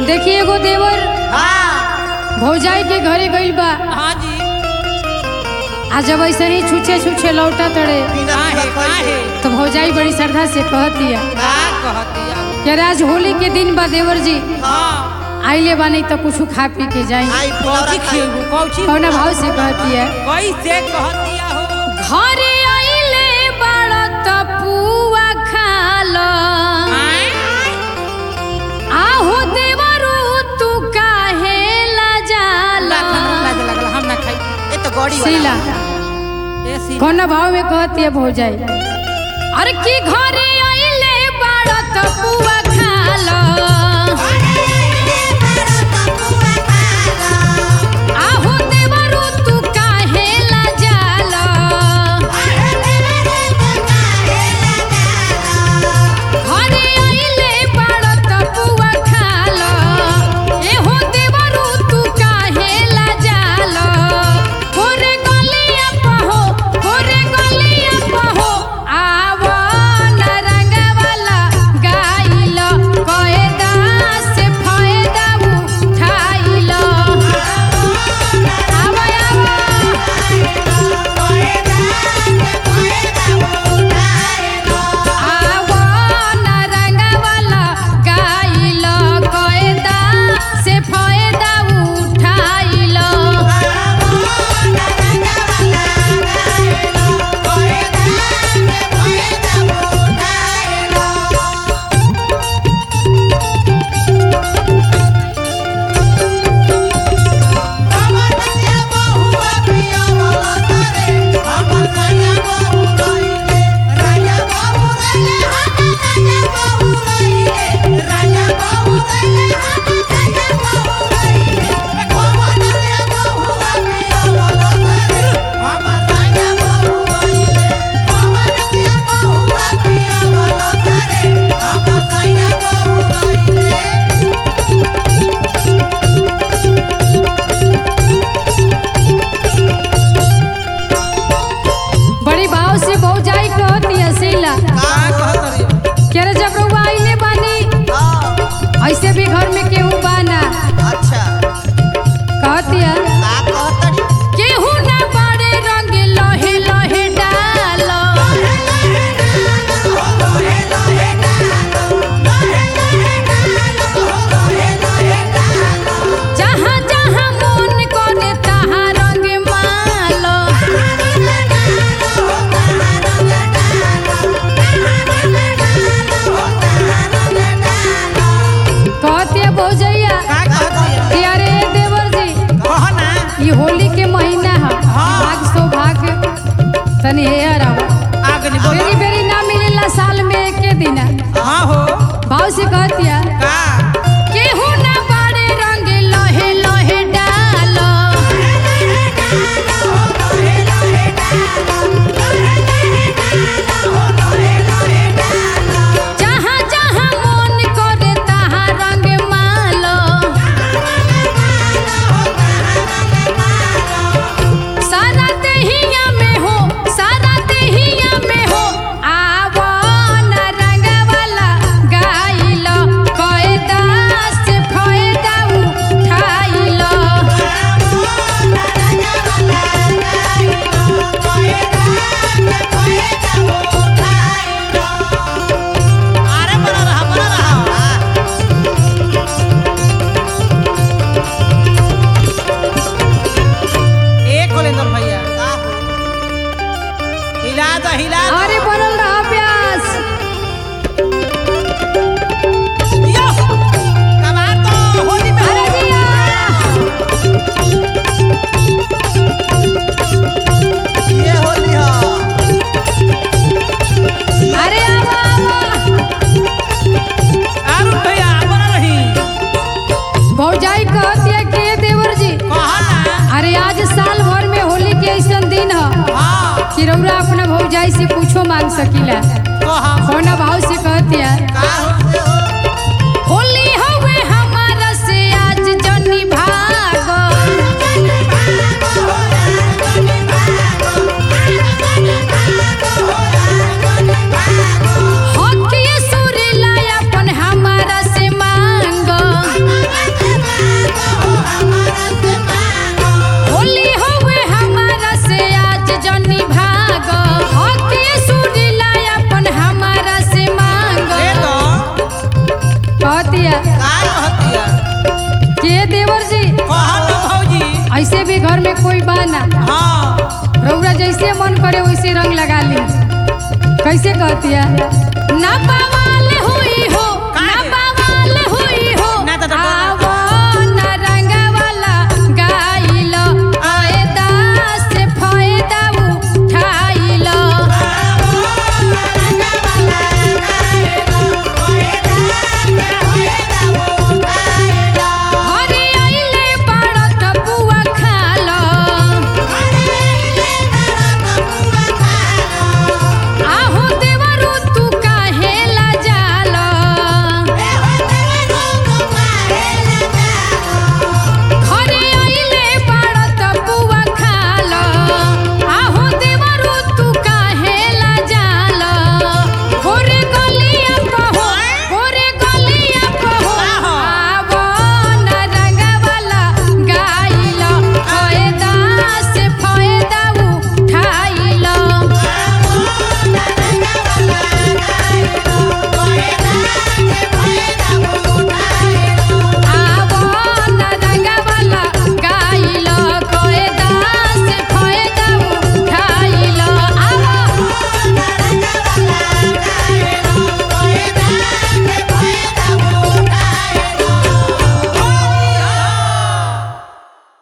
देखिए एगो देवर हाँ भौजाई के घरे गइल बा हाँ जी आ जब ऐसे ही छुछे छुछे लौटा तड़े काहे काहे तो भौजाई बड़ी श्रद्धा से कहतिया का कहतिया कि आज होली के दिन बा देवर जी हाँ आइले बानी तो कुछ खा पी के जाई आई कौची फुलौरा खाई खिएबू कौची कौना भाव से कहतिया कैसे कहतिया हो घरे आइले बड़ा तपुआ खाला आय? आहो देवरू तू काहे ला जाला लाज हमरा लाज लगल हम ना खाई ये तो गौड़ी सीला ए सी कौन भाव में कहती है भौजाई अरे की घरे आइले बड़ा तपुआ खाला आहो देवरू तू काहे ला जाला घरे आइले बड़ा तपुआ खाला एहो देवरू तू काहे ला जाला होरे गलिया पहो होरे गलिया पहो आवा नरंगवाला गाइल कएदा से फायदा उठाइल आवा आवा आवा नरंगवाला गाइल कएदा से फायदा उठाइल बड़ी भाव से भौजाई कहती है सीला का कहतरी के रे जब रउआ आइले बानी ऐसे भी घर में केहू बाना अच्छा कहती है का कहतड़ी केहू ना बड़े रंग लहे लहे डालो जहाँ जहाँ मन करे तहाँ रंग मालो कहती है भौजैया का कहतिया कि अरे देवर जी कह ना ये होली के महीना है भाग सौभाग्य तनी हेयर आवा आगे नहीं बेरी बोल बेरी ना मिलेला साल में एके दिन हाँ हो भाव से कहतिया का केहू ना बड़े रंग लहे लहे डालो जहाँ जहाँ मन करे तहाँ रंग मालो सारा देहिया में हो सारा देहिया में हो आवो न रंग वाला गाइल कएदा से फायदा उठाइल अरे बड़ा रहा बड़ा रहा एक होलेंद्र भैया का हो हिला दो हिला दो अरे बनल रहा प्यास यो कमाल तो होली में अरे जिया ये होली हा अरे आवा आवा अरुण भैया बना रही भौजाई कहती है के देवर जी कहा ना अरे आज साल भर में होली के ऐसा दिन है हाँ कि रउरा अपना भौजाई से पूछो मांग सकीला कहा कौना भाव से कहती है का हो होली हवे हमारा से आज जनी भागो हकिए सुरीला अपन हमारा से मांगो कहतिया का कहतिया के देवर जी कहा ना भौजी ऐसे भी घर में कोई बा ना हाँ रउरा जैसे मन करे वैसे रंग लगा ली कैसे कहतिया ना पवाल हुई हो